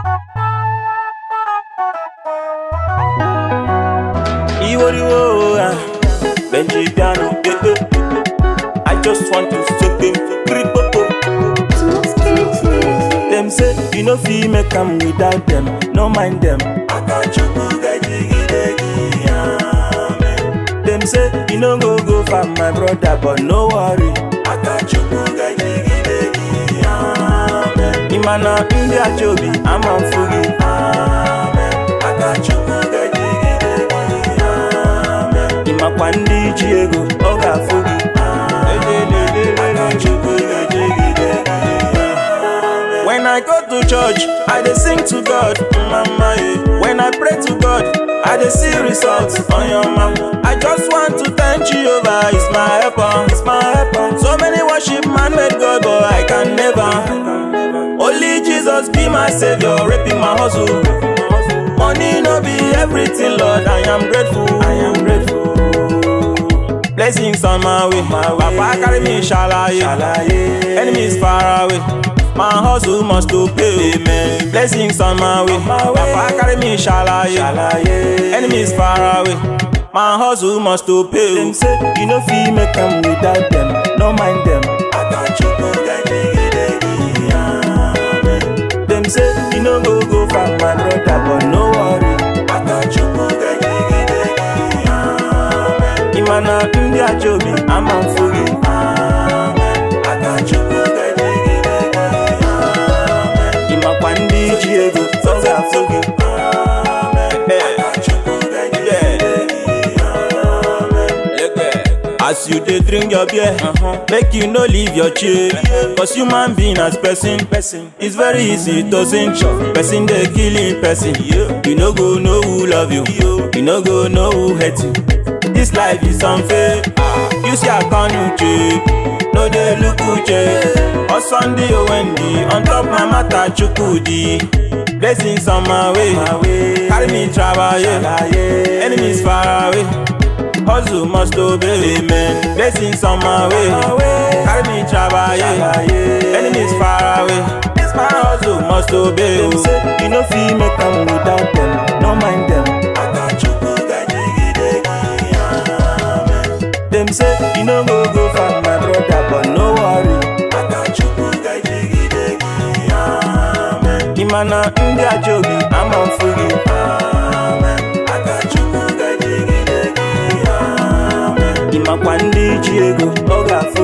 Iworiwo, ah, Benji piano, eh, eh. I just want to soak them, kripopo. Them say you no fit make am without them, no mind them. Them say you no go go for my brother, but no worry. Imana ndị achobi ama mfugi. Ịmakwa ndị ji ego ọ ga-afụ gị. When I go to church, I dey sing to God, mama. eh. When I pray to God, I dey see results on your mama. I just want to thank Jehovah, it's my helper, it's my helper. So many worship man made God, but I can never. Only Jesus be my savior, raping my hustle. Money no be everything, Lord. I am grateful. I am grateful. Blessings on my way. Papa carry me shalaye. Enemies far away. My hustle must to pay. Amen. Blessings on my way. Papa carry me shalaye. Enemies far away. My hustle must to pay. Them say you no fit make am without them. No mind them. Them say you no go go for my brother, but no worry. Imana ndị achobi ama mfugi. Ịmakwa ndị ji ego ọ ga-afụ gị. As you dey drink your beer, make you no leave your chair. Cause human being as person, person, it's very easy to sin. Person dey killing person. You no go know who love you. You no go know who hate you. This life is unfair. You see I can you check. No dey look uche. On Sunday or Wendy, on top my matter chukudi. Blessings on my way. Carry me travel, yeah. Enemies far away. Hustle must obey, amen. Blessings on my way. Carry me travel, yeah. Enemies far away. This my hustle must obey. Them say you no fit make am without them. No mind them. Them say you no go go for my brother, but no worry. Imana ndị ajobi ama mfugi. Ịmakwa ndị ji ego ọ ga-afụ